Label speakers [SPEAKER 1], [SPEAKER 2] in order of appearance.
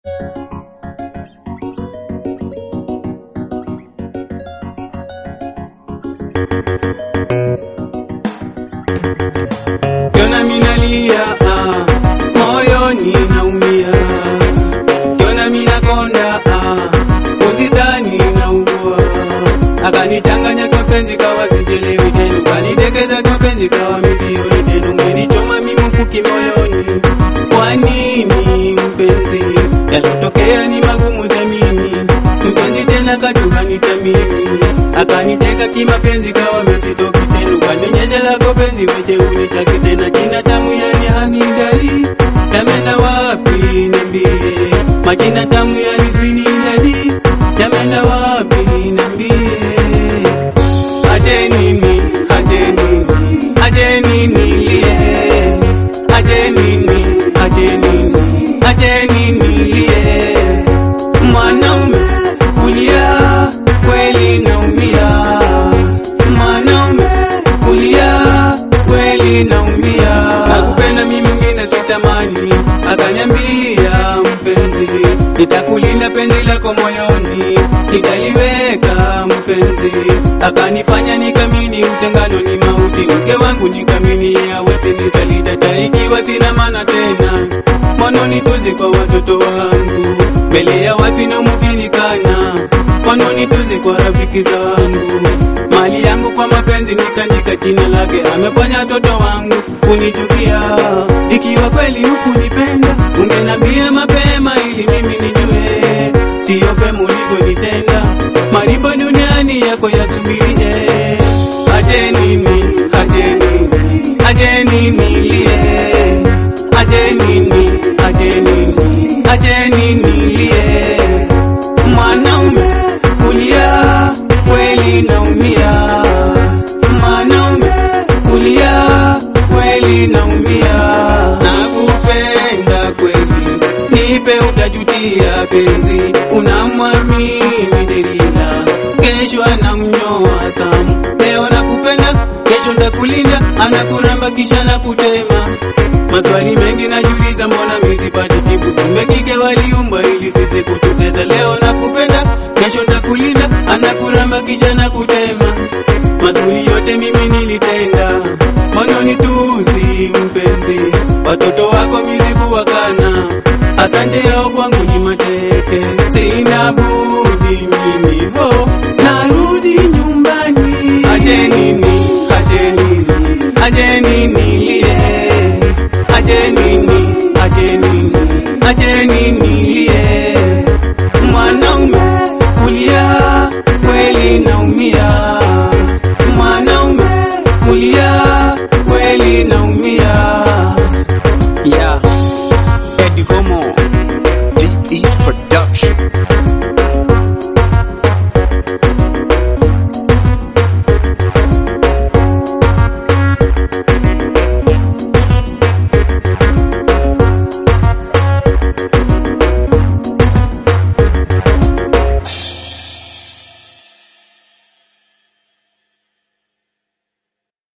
[SPEAKER 1] Kiona minalia ah, moyoni naumia. Kiona minakonda ah, uzidhani naugua. Akanichanganya kwa penzi kawa sijelewi tena, kanitekeza kwa penzi kawa misioni tena, umenichoma mimi mkuki moyoni. Kwa nini mpenzi, yalotokea ni magumu za mimi mpenzi tena katuhanita mimi akaniteka kimapenzi kawa mesitoki tena kanionyesha lako penzi weche unitaki tena jina tamu yani hanidai yamenda wapi niambie majina tamu yani swini jadi yamenda wapi niambie aje nini aje nini aje nini lie aje nini aje nini aje nini lie mwanaume kulia kweli naumia mwanaume kulia kweli naumia nakupenda mimi mwingine sitamani akaniambia mpenzi nitakulinda penzi lako moyoni nitaliweka mpenzi akanifanya nikamini utengano ni mauti mke wangu nikamini awezi nisalidata ikiwa sina maana tena mwanoni tuzi kwa watoto wangu mbele ya watu na mugini kana mwanoni tuzi kwa rafiki zangu mali yangu kwa mapenzi nikandika jina lake amefanya watoto wangu kunichukia ikiwa kweli hukunipenda ungenambia mapema ili mimi nijue siyo vema ulivyonitenda maribo duniani yako yatumilie aje nini aje nini aje nini lie aje nini aje nini aje nini lie mwanaume kulia kweli naumia mwanaume kulia kweli naumia nakupenda kweli nipe utajutia penzi unamwamini delila kesho anamnyoa samu leo nakupenda kesho ndakulinda anakuramba kisha nakutema maswali mengi najiuliza mbona mizipate jibu kumbe kike waliumba ili sisi kututeza leo nakupenda kesho ndakulinda anakuramba kisha nakutema mazuri yote mimi nilitenda moyoni tusi mpenzi watoto wako mizibu wakana asante yao kwangu ni mateke sina budi mimi ho narudi nyumbani aje nini aje nini aje nini